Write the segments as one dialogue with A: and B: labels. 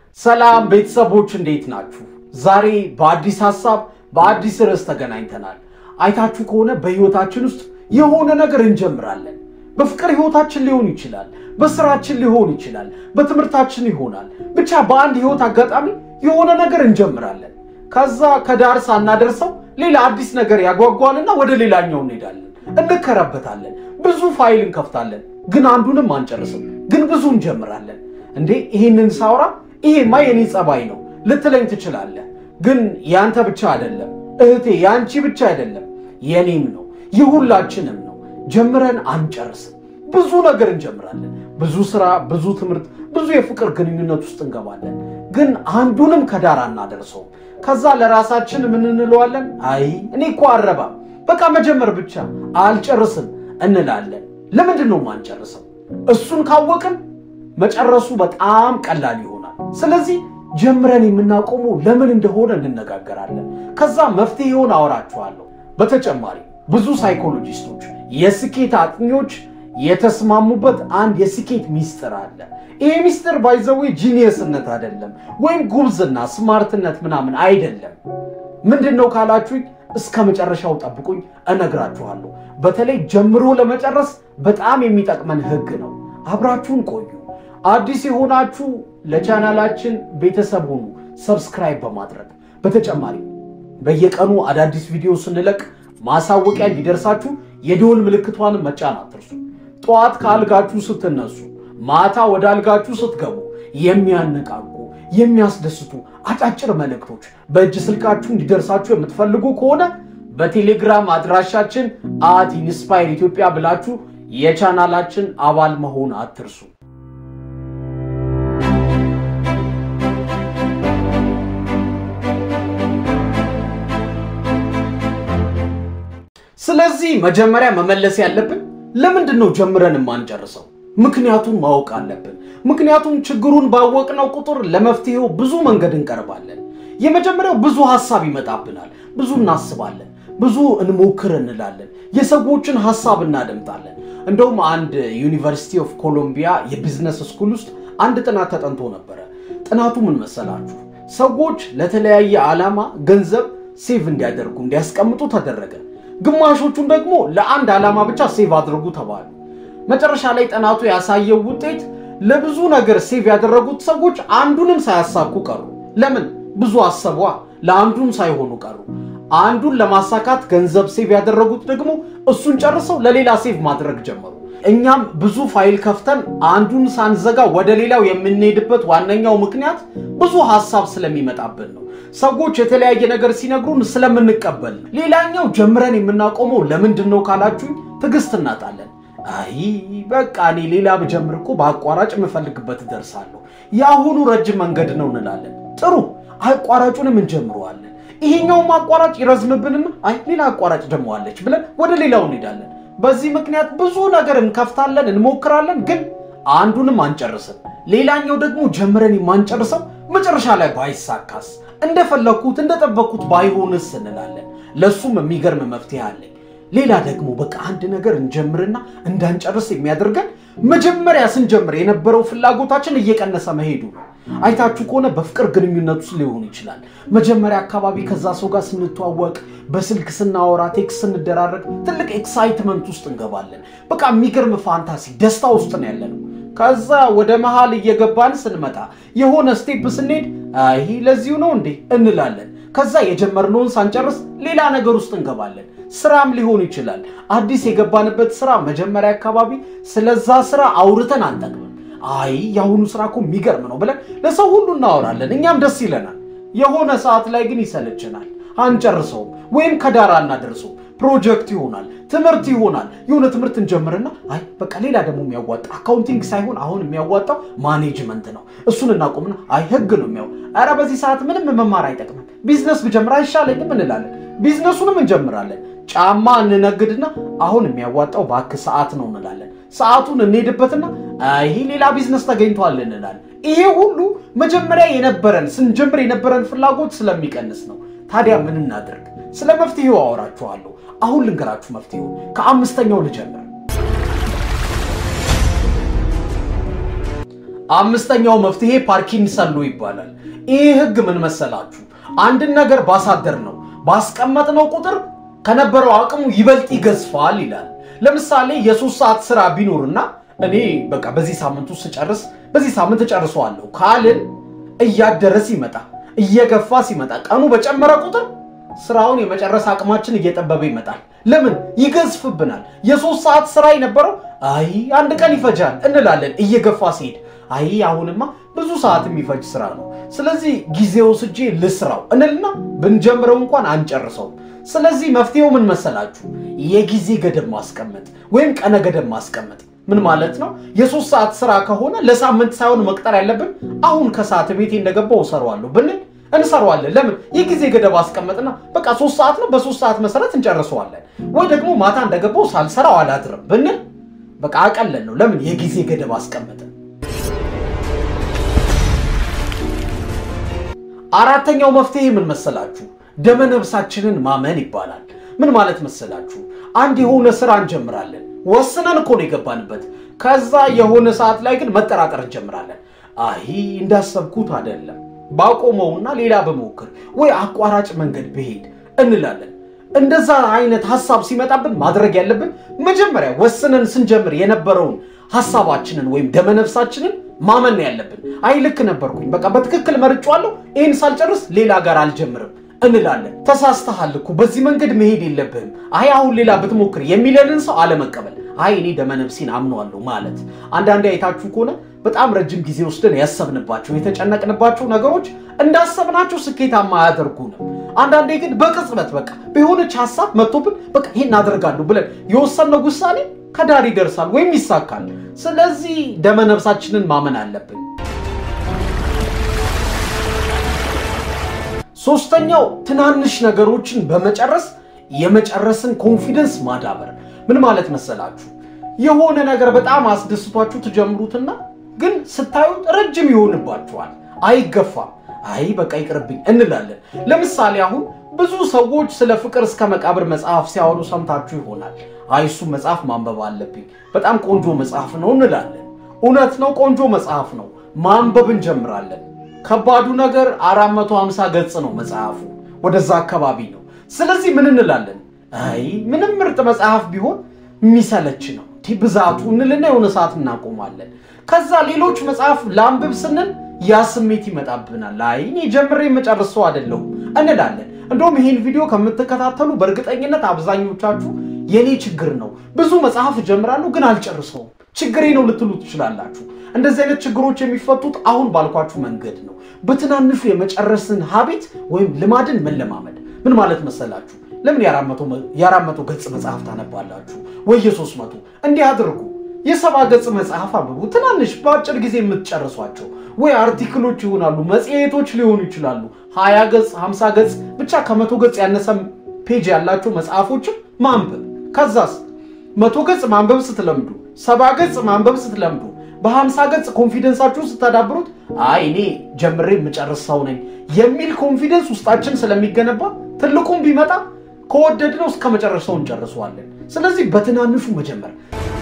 A: ሰላም ቤተሰቦች እንዴት ናችሁ? ዛሬ በአዲስ ሀሳብ በአዲስ ርዕስ ተገናኝተናል። አይታችሁ ከሆነ በህይወታችን ውስጥ የሆነ ነገር እንጀምራለን። በፍቅር ህይወታችን ሊሆን ይችላል፣ በስራችን ሊሆን ይችላል፣ በትምህርታችን ይሆናል። ብቻ በአንድ ህይወት አጋጣሚ የሆነ ነገር እንጀምራለን። ከዛ ከዳር ሳናደርሰው ሌላ አዲስ ነገር ያጓጓንና ወደ ሌላኛው እንሄዳለን፣ እንከረበታለን፣ ብዙ ፋይል እንከፍታለን፣ ግን አንዱንም አንጨርስም። ግን ብዙ እንጀምራለን። እንዴ ይህንን ሳውራ ይሄማ የኔ ጸባይ ነው ልትለኝ ትችላለህ። ግን ያንተ ብቻ አይደለም እህቴ፣ ያንቺ ብቻ አይደለም፣ የኔም ነው የሁላችንም ነው። ጀምረን አንጨርስም። ብዙ ነገር እንጀምራለን። ብዙ ስራ፣ ብዙ ትምህርት፣ ብዙ የፍቅር ግንኙነት ውስጥ እንገባለን። ግን አንዱንም ከዳር አናደርሰውም። ከዛ ለራሳችን ምን እንለዋለን? አይ እኔ እኮ አረባም፣ በቃ መጀመር ብቻ አልጨርስም እንላለን። ለምንድን ነው ማንጨርሰው? እሱን ካወቅን መጨረሱ በጣም ቀላል ይሆናል። ስለዚህ ጀምረን የምናቆመው ለምን እንደሆነ እንነጋገራለን። ከዛ መፍትሄውን አወራችኋለሁ። በተጨማሪ ብዙ ሳይኮሎጂስቶች፣ የስኬት አጥኚዎች የተስማሙበት አንድ የስኬት ሚስጥር አለ። ይሄ ሚስጥር ባይዘዌ ጂኒየስነት አይደለም፣ ወይም ጉብዝና ስማርትነት ምናምን አይደለም። ምንድን ነው ካላችሁኝ እስከ መጨረሻው ጠብቁኝ፣ እነግራችኋለሁ። በተለይ ጀምሮ ለመጨረስ በጣም የሚጠቅመን ህግ ነው። አብራችሁን ቆዩ። አዲስ የሆናችሁ ለቻናላችን ቤተሰብ ሁኑ፣ ሰብስክራይብ በማድረግ በተጨማሪ በየቀኑ አዳዲስ ቪዲዮ ስንለቅ ማሳወቂያ እንዲደርሳችሁ የደወል ምልክቷን መጫን አትርሱ። ጠዋት ከአልጋችሁ ስትነሱ፣ ማታ ወደ አልጋችሁ ስትገቡ የሚያነቃቁ የሚያስደስቱ አጫጭር መልእክቶች በእጅ ስልካችሁ እንዲደርሳችሁ የምትፈልጉ ከሆነ በቴሌግራም አድራሻችን አት ኢንስፓየር ኢትዮጵያ ብላችሁ የቻናላችን አባል መሆን አትርሱ። ስለዚህ መጀመሪያ መመለስ ያለብን ለምንድን ነው ጀምረን የማንጨርሰው? ምክንያቱን ማወቅ አለብን። ምክንያቱም ችግሩን ባወቅነው ቁጥር ለመፍትሄው ብዙ መንገድ እንቀርባለን። የመጀመሪያው ብዙ ሀሳብ ይመጣብናል። ብዙ እናስባለን፣ ብዙ እንሞክር እንላለን፣ የሰዎችን ሀሳብ እናደምጣለን። እንደውም አንድ ዩኒቨርሲቲ ኦፍ ኮሎምቢያ የቢዝነስ ስኩል ውስጥ አንድ ጥናት ተጠንቶ ነበረ። ጥናቱ ምን መሰላችሁ? ሰዎች ለተለያየ ዓላማ ገንዘብ ሴቭ እንዲያደርጉ እንዲያስቀምጡ ተደረገ። ግማሾቹን ደግሞ ለአንድ ዓላማ ብቻ ሴቭ አድርጉ ተባሉ። መጨረሻ ላይ ጥናቱ ያሳየው ውጤት ለብዙ ነገር ሴቭ ያደረጉት ሰዎች አንዱንም ሳያሳኩ ቀሩ። ለምን? ብዙ አሰቧ፣ ለአንዱም ሳይሆኑ ቀሩ። አንዱን ለማሳካት ገንዘብ ሴቭ ያደረጉት ደግሞ እሱን ጨርሰው ለሌላ ሴቭ ማድረግ ጀመሩ። እኛም ብዙ ፋይል ከፍተን አንዱን ሳንዘጋ ወደ ሌላው የምንሄድበት ዋነኛው ምክንያት ብዙ ሀሳብ ስለሚመጣብን ነው። ሰዎች የተለያየ ነገር ሲነግሩን ስለምንቀበል ነው። ሌላኛው ጀምረን የምናቆመው ለምንድን ነው ካላችሁኝ፣ ትዕግስት እናጣለን። አይ በቃ እኔ ሌላ ብጀምር እኮ በአቋራጭ የምፈልግበት እደርሳለሁ፣ የአሁኑ ረጅም መንገድ ነው እንላለን። ጥሩ አቋራጩንም እንጀምረዋለን። ይሄኛውም አቋራጭ ይረዝምብንና አይ ሌላ አቋራጭ ደግሞ አለች ብለን ወደ ሌላው እንሄዳለን። በዚህ ምክንያት ብዙ ነገር እንከፍታለን፣ እንሞክራለን፣ ግን አንዱንም አንጨርስም። ሌላኛው ደግሞ ጀምረን የማንጨርሰው መጨረሻ ላይ ባይሳካስ እንደፈለግኩት እንደጠበቅኩት ባይሆንስ እንላለን። ለሱም የሚገርም መፍትሄ አለኝ። ሌላ ደግሞ በቃ አንድ ነገር እንጀምርና እንዳንጨርስ የሚያደርገን መጀመሪያ ስንጀምር የነበረው ፍላጎታችን እየቀነሰ መሄዱ ነው። አይታችሁ ከሆነ በፍቅር ግንኙነት ውስጥ ሊሆን ይችላል። መጀመሪያ አካባቢ ከዛ ሰው ጋር ስንተዋወቅ፣ በስልክ ስናወራ፣ ቴክስት ስንደራረግ ትልቅ ኤክሳይትመንት ውስጥ እንገባለን። በቃ የሚገርም ፋንታሲ ደስታ ውስጥ ነው ያለነው። ከዛ ወደ መሃል እየገባን ስንመጣ የሆነ ስቴፕ ስንሄድ አይ ለዚሁ ነው እንዴ እንላለን። ከዛ የጀመርነውን ሳንጨርስ ሌላ ነገር ውስጥ እንገባለን። ስራም ሊሆን ይችላል። አዲስ የገባንበት ስራ መጀመሪያ አካባቢ ስለዛ ስራ አውርተን አንጠቅምም። አይ የአሁኑ ስራ እኮ የሚገርም ነው ብለን ለሰው ሁሉ እናወራለን፣ እኛም ደስ ይለናል። የሆነ ሰዓት ላይ ግን ይሰለችናል፣ አንጨርሰውም፣ ወይም ከዳር አናደርሰው። ፕሮጀክት ይሆናል፣ ትምህርት ይሆናል። የሆነ ትምህርት እንጀምርና አይ በቃ ሌላ ደግሞ የሚያዋጣ አካውንቲንግ ሳይሆን አሁን የሚያዋጣው ማኔጅመንት ነው፣ እሱን እናቆምና አይ ህግ ነው የሚያው ኧረ በዚህ ሰዓት ምንም መማር አይጠቅምም፣ ቢዝነስ ብጀምር አይሻለኝም እንላለን። ቢዝነሱንም እንጀምራለን። ጫማ እንነግድና አሁን የሚያዋጣው እባክህ ሰዓት ነው እንላለን። ሰዓቱን እንሄድበትና ይሄ ሌላ ቢዝነስ ተገኝቷል እንላለን። ይሄ ሁሉ መጀመሪያ የነበረን ስንጀምር የነበረን ፍላጎት ስለሚቀንስ ነው። ታዲያ ምን እናድርግ? ስለ መፍትሄው አወራችኋለሁ። አሁን ልንገራችሁ መፍትሄው። ከአምስተኛው ልጀምር። አምስተኛው መፍትሄ ፓርኪንሰን ሎ ይባላል። ይህ ህግ ምን መሰላችሁ? አንድን ነገር ባሳደር ነው ባስቀመጥነው ቁጥር ከነበረው አቅሙ ይበልጥ ይገዝፋል ይላል። ለምሳሌ የሶስት ሰዓት ስራ ቢኖርና እኔ በቃ በዚህ ሳምንት ውስጥ ስጨርስ በዚህ ሳምንት እጨርሰዋለሁ ካልን እያደረ ሲመጣ እየገፋ ሲመጣ ቀኑ በጨመረ ቁጥር ስራውን የመጨረስ አቅማችን እየጠበበ ይመጣል። ለምን ይገዝፍብናል። የሶስት ሰዓት ስራ የነበረው አይ አንድ ቀን ይፈጃል እንላለን። እየገፋ ሲሄድ አይ አሁንማ ብዙ ሰዓት የሚፈጅ ስራ ነው፣ ስለዚህ ጊዜ ወስጄ ልስራው እንልና ብንጀምረው እንኳን አንጨርሰውም። ስለዚህ መፍትሄው ምን መሰላችሁ? የጊዜ ገደብ ማስቀመጥ ወይም ቀነ ገደብ ማስቀመጥ። ምን ማለት ነው? የሶስት ሰዓት ስራ ከሆነ ለሳምንት ሳይሆን መቅጠር ያለብን አሁን ከሰዓት ቤቴ እንደገባው እሰራዋለሁ ብንል እንሰራዋለን። ለምን የጊዜ ገደብ አስቀመጥና በቃ ሶስት ሰዓት ነው፣ በሶስት ሰዓት መሰረት እንጨርሰዋለን። ወይ ደግሞ ማታ እንደገባው ሳልሰራው አላድርም ብንል በቃ አቀለን ነው። ለምን የጊዜ ገደብ አስቀመጥን። አራተኛው መፍትሄ ምን መሰላችሁ? ደመነብሳችንን ማመን ይባላል። ምን ማለት መሰላችሁ? አንድ የሆነ ስራ እንጀምራለን። ወስነን እኮ ነው የገባንበት። ከዛ የሆነ ሰዓት ላይ ግን መጠራጠር እንጀምራለን። አይ እንዳሰብኩት አይደለም ባቆመውና ሌላ በሞክር ወይ አቋራጭ መንገድ ብሄድ እንላለን። እንደዛ አይነት ሀሳብ ሲመጣብን ማድረግ ያለብን መጀመሪያ ወስነን ስንጀምር የነበረውን ሀሳባችንን ወይም ደመነፍሳችንን ማመን ነው ያለብን። አይ ልክ ነበርኩኝ፣ በቃ በትክክል መርጫዋለሁ፣ ይህን ሳልጨርስ ሌላ ጋር አልጀምርም እንላለን። ተሳስተሃል እኮ በዚህ መንገድ መሄድ የለብህም፣ አይ አሁን ሌላ ብትሞክር የሚለንን ሰው አለመቀበል። አይ እኔ ደመነፍሴን አምነዋለሁ ማለት። አንዳንዴ አይታችሁ ከሆነ በጣም ረጅም ጊዜ ወስደን ያሰብንባቸው የተጨነቅንባቸው ነገሮች እንዳሰብናቸው ስኬታማ አያደርጉንም። አንዳንዴ ግን በቅጽበት በቃ በሆነች ሀሳብ መጥቶብን በቃ ይሄን አደርጋለሁ ብለን የወሰንነው ውሳኔ ከዳር ይደርሳል ወይም ይሳካል። ስለዚህ ደመነፍሳችንን ማመን አለብን። ሶስተኛው ትናንሽ ነገሮችን በመጨረስ የመጨረስን ኮንፊደንስ ማዳበር። ምን ማለት መሰላችሁ? የሆነ ነገር በጣም አስደስቷችሁ ትጀምሩትና ግን ስታዩት ረጅም ይሆንባችኋል፣ አይገፋም። አይ በቃ ይቅርብኝ እንላለን። ለምሳሌ አሁን ብዙ ሰዎች ስለ ፍቅር እስከ መቃብር መጽሐፍ ሲያወሩ ሰምታችሁ ይሆናል። አይ እሱ መጽሐፍ ማንበብ አለብኝ፣ በጣም ቆንጆ መጽሐፍ ነው እንላለን። እውነት ነው፣ ቆንጆ መጽሐፍ ነው። ማንበብ እንጀምራለን። ከባዱ ነገር 450 ገጽ ነው መጽሐፉ፣ ወደዛ አካባቢ ነው። ስለዚህ ምን እንላለን? አይ ምንም ምርጥ መጽሐፍ ቢሆን የሚሰለች ነው ብዛቱ እንልና የሆነ ሰዓት እናቆማለን። ከዛ ሌሎች መጽሐፍ ላንብብ ስንል ያ ስሜት ይመጣብናል። አይ እኔ ጀምሬ የምጨርሰው አይደለሁም እንላለን። እንደውም ይህን ቪዲዮ ከምትከታተሉ በእርግጠኝነት አብዛኞቻችሁ የኔ ችግር ነው ብዙ መጽሐፍ እጀምራለሁ ግን አልጨርሰውም ችግሬ ነው ልትሉ ትችላላችሁ። እንደዚህ አይነት ችግሮች የሚፈቱት አሁን ባልኳችሁ መንገድ ነው። በትናንሹ የመጨረስን ሀቢት ወይም ልማድን መለማመድ። ምን ማለት መሰላችሁ? ለምን የአራት መቶ ገጽ መጽሐፍ ታነባላችሁ ወይ የሶስት መቶ እንዲህ አድርጉ። የሰባ ገጽ መጽሐፍ አንብቡ። ትናንሽ በአጭር ጊዜ የምትጨርሷቸው ወይ አርቲክሎች ይሆናሉ፣ መጽሔቶች ሊሆኑ ይችላሉ። ሀያ ገጽ ሀምሳ ገጽ ብቻ ከመቶ ገጽ ያነሰ ፔጅ ያላቸው መጽሐፎችን ማንበብ። ከዛስ መቶ ገጽ ማንበብ ስትለምዱ፣ ሰባ ገጽ ማንበብ ስትለምዱ፣ በሀምሳ ገጽ ኮንፊደንሳችሁን ስታዳብሩት አይ እኔ ጀምሬ የምጨርስ ሰው ነኝ የሚል ኮንፊደንስ ውስጣችን ስለሚገነባ ትልቁም ቢመጣ ከወደድነው እስከ መጨረሻው እንጨርሰዋለን። ስለዚህ በትናንሹ መጀመር።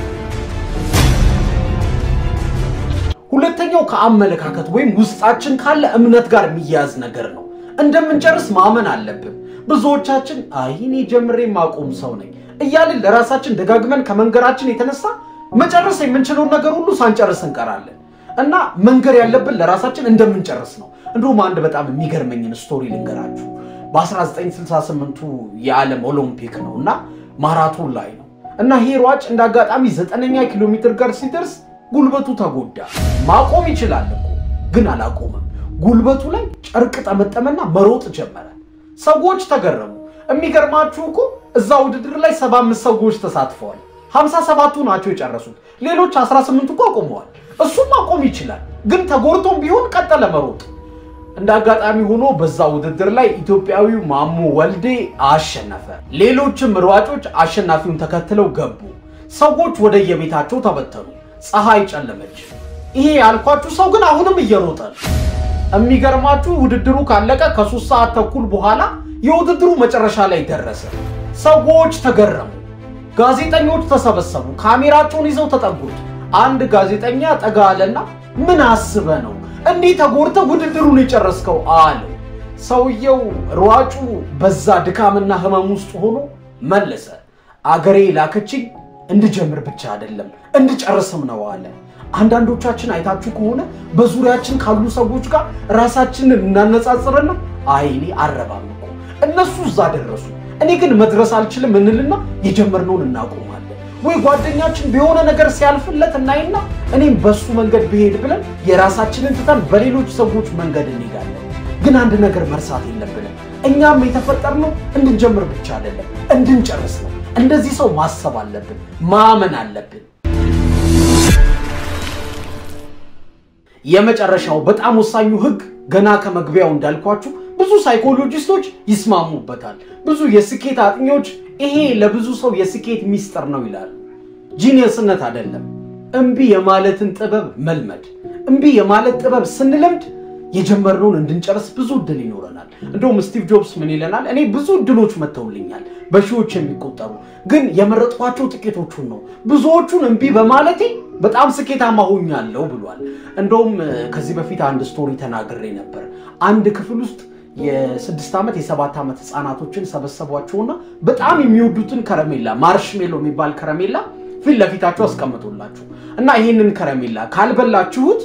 A: ሁለተኛው ከአመለካከት ወይም ውስጣችን ካለ እምነት ጋር የሚያያዝ ነገር ነው። እንደምንጨርስ ማመን አለብን። ብዙዎቻችን አይ እኔ ጀምሬ የማቆም ሰው ነኝ እያልን ለራሳችን ደጋግመን ከመንገራችን የተነሳ መጨረስ የምንችለውን ነገር ሁሉ ሳንጨርስ እንቀራለን። እና መንገር ያለብን ለራሳችን እንደምንጨርስ ነው። እንዲሁም አንድ በጣም የሚገርመኝን ስቶሪ ልንገራችሁ። በ1968ቱ የዓለም ኦሎምፒክ ነው እና ማራቶን ላይ ነው እና ይሄ ሯጭ እንደ አጋጣሚ ዘጠነኛ ኪሎ ሜትር ጋር ሲደርስ ጉልበቱ ተጎዳ። ማቆም ይችላል እኮ ግን አላቆመም። ጉልበቱ ላይ ጨርቅ ጠመጠመና መሮጥ ጀመረ። ሰዎች ተገረሙ። የሚገርማችሁ እኮ እዛ ውድድር ላይ ሰባ አምስት ሰዎች ተሳትፈዋል። ሀምሳ ሰባቱ ናቸው የጨረሱት። ሌሎች 18 እኮ አቆመዋል። እሱም ማቆም ይችላል ግን ተጎድቶም ቢሆን ቀጠለ መሮጥ። እንደ አጋጣሚ ሆኖ በዛ ውድድር ላይ ኢትዮጵያዊው ማሞ ወልዴ አሸነፈ። ሌሎችም ሯጮች አሸናፊውን ተከትለው ገቡ። ሰዎች ወደ የቤታቸው ተበተኑ። ፀሐይ ጨለመች። ይሄ ያልኳችሁ ሰው ግን አሁንም እየሮጠ ነው። የሚገርማችሁ ውድድሩ ካለቀ ከሶስት ሰዓት ተኩል በኋላ የውድድሩ መጨረሻ ላይ ደረሰ። ሰዎች ተገረሙ። ጋዜጠኞች ተሰበሰቡ። ካሜራቸውን ይዘው ተጠጉት። አንድ ጋዜጠኛ ጠጋ አለና ምን አስበ ነው እንዲህ ተጎድተ ውድድሩን የጨረስከው አለው። ሰውየው ሯጩ በዛ ድካምና ህመም ውስጥ ሆኖ መለሰ። አገሬ ላከችኝ እንድጀምር ብቻ አይደለም እንድጨርስም ነው አለ። አንዳንዶቻችን አይታችሁ ከሆነ በዙሪያችን ካሉ ሰዎች ጋር ራሳችንን እናነጻጽርና አይ እኔ አረባም እኮ እነሱ እዛ ደረሱ፣ እኔ ግን መድረስ አልችልም እንልና የጀመርነውን እናቆማለን። ወይ ጓደኛችን በሆነ ነገር ሲያልፍለት እናይና እኔም በሱ መንገድ ብሄድ ብለን የራሳችንን ትተን በሌሎች ሰዎች መንገድ እንሄዳለን። ግን አንድ ነገር መርሳት የለብንም። እኛም የተፈጠርነው እንድንጀምር ብቻ አይደለም እንድንጨርስ ነው። እንደዚህ ሰው ማሰብ አለብን፣ ማመን አለብን። የመጨረሻው በጣም ወሳኙ ህግ ገና ከመግቢያው እንዳልኳችሁ ብዙ ሳይኮሎጂስቶች ይስማሙበታል። ብዙ የስኬት አጥኚዎች ይሄ ለብዙ ሰው የስኬት ሚስጥር ነው ይላሉ። ጂኒየስነት አይደለም፣ እምቢ የማለትን ጥበብ መልመድ። እምቢ የማለት ጥበብ ስንለምድ የጀመርነውን እንድንጨርስ ብዙ እድል ይኖረናል። እንደውም ስቲቭ ጆብስ ምን ይለናል? እኔ ብዙ እድሎች መጥተውልኛል በሺዎች የሚቆጠሩ ግን የመረጥኳቸው ጥቂቶቹን ነው። ብዙዎቹን እምቢ በማለቴ በጣም ስኬታማ ሆኛለሁ ብሏል። እንደውም ከዚህ በፊት አንድ ስቶሪ ተናግሬ ነበር። አንድ ክፍል ውስጥ የስድስት ዓመት የሰባት ዓመት ህፃናቶችን ሰበሰቧቸውና በጣም የሚወዱትን ከረሜላ ማርሽሜሎ የሚባል ከረሜላ ፊት ለፊታቸው አስቀምጦላችሁ እና ይህንን ከረሜላ ካልበላችሁት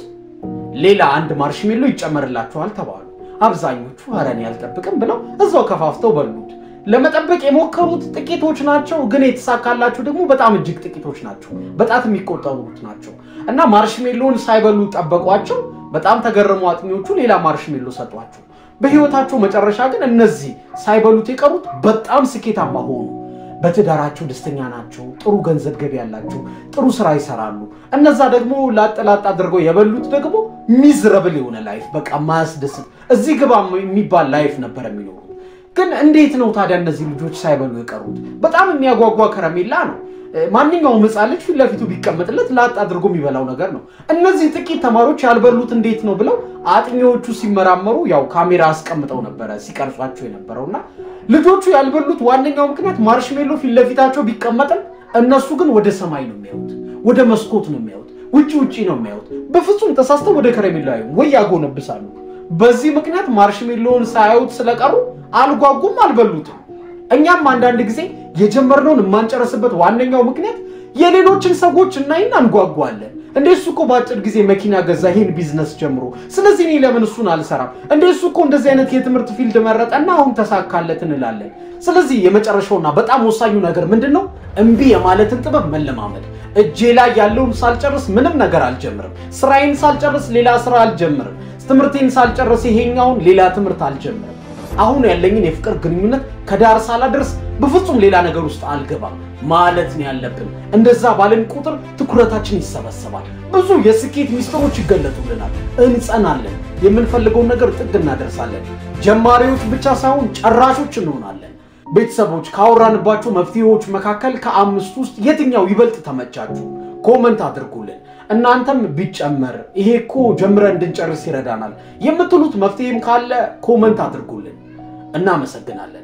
A: ሌላ አንድ ማርሽሜሎ ይጨመርላችኋል ተባሉ። አብዛኞቹ ኧረ እኔ አልጠብቅም ብለው እዛው ከፋፍተው በሉት። ለመጠበቅ የሞከሩት ጥቂቶች ናቸው፣ ግን የተሳካላቸው ደግሞ በጣም እጅግ ጥቂቶች ናቸው። በጣት የሚቆጠሩት ናቸው እና ማርሽሜሎን ሳይበሉ ጠበቋቸው። በጣም ተገረሙ አጥኚዎቹ። ሌላ ማርሽሜሎ ሰጧቸው። በህይወታቸው መጨረሻ ግን እነዚህ ሳይበሉት የቀሩት በጣም ስኬታማ ሆኑ። በትዳራቸው ደስተኛ ናቸው። ጥሩ ገንዘብ ገቢ ያላቸው፣ ጥሩ ስራ ይሰራሉ። እነዛ ደግሞ ላጠላጥ አድርገው የበሉት ደግሞ ሚዝረብል የሆነ ላይፍ፣ በቃ ማያስደስት እዚህ ግባ የሚባል ላይፍ ነበር የሚኖሩት። ግን እንዴት ነው ታዲያ እነዚህ ልጆች ሳይበሉ የቀሩት? በጣም የሚያጓጓ ከረሜላ ነው። ማንኛውም ሕፃን ልጅ ፊት ለፊቱ ቢቀመጥለት ላጥ አድርጎ የሚበላው ነገር ነው። እነዚህ ጥቂት ተማሪዎች ያልበሉት እንዴት ነው ብለው አጥኚዎቹ ሲመራመሩ ያው ካሜራ አስቀምጠው ነበረ ሲቀርጿቸው የነበረው እና ልጆቹ ያልበሉት ዋነኛው ምክንያት ማርሽሜሎ ፊት ለፊታቸው ቢቀመጥም እነሱ ግን ወደ ሰማይ ነው የሚያዩት፣ ወደ መስኮት ነው የሚያዩት፣ ውጭ ውጭ ነው የሚያዩት። በፍጹም ተሳስተው ወደ ከረሜላ ወይ ያጎነብሳሉ። በዚህ ምክንያት ማርሽሜሎውን ሳያዩት ስለቀሩ አልጓጉም፣ አልበሉትም። እኛም አንዳንድ ጊዜ የጀመርነውን የማንጨርስበት ዋነኛው ምክንያት የሌሎችን ሰዎች እናይና እንጓጓለን። እንደ እሱ እኮ በአጭር ጊዜ መኪና ገዛ፣ ይህን ቢዝነስ ጀምሮ፣ ስለዚህ እኔ ለምን እሱን አልሰራም? እንደ እሱ እኮ እንደዚህ አይነት የትምህርት ፊልድ መረጠና አሁን ተሳካለት እንላለን። ስለዚህ የመጨረሻውና በጣም ወሳኙ ነገር ምንድን ነው? እምቢ የማለትን ጥበብ መለማመድ። እጄ ላይ ያለውን ሳልጨርስ ምንም ነገር አልጀምርም። ስራዬን ሳልጨርስ ሌላ ስራ አልጀምርም። ትምህርቴን ሳልጨርስ ይሄኛውን ሌላ ትምህርት አልጀምርም። አሁን ያለኝን የፍቅር ግንኙነት ከዳር ሳላደርስ በፍጹም ሌላ ነገር ውስጥ አልገባም ማለት ነው ያለብን። እንደዛ ባለን ቁጥር ትኩረታችን ይሰበሰባል። ብዙ የስኬት ሚስጥሮች ይገለጡልናል። እንጸናለን። የምንፈልገውን ነገር ጥግ እናደርሳለን። ጀማሪዎች ብቻ ሳይሆን ጨራሾች እንሆናለን። ቤተሰቦች ካወራንባቸው መፍትሄዎች መካከል ከአምስቱ ውስጥ የትኛው ይበልጥ ተመቻችሁ? ኮመንት አድርጉልን። እናንተም ቢጨመር ይሄ እኮ ጀምረን እንድንጨርስ ይረዳናል የምትሉት መፍትሄም ካለ ኮመንት አድርጉልን። እናመሰግናለን።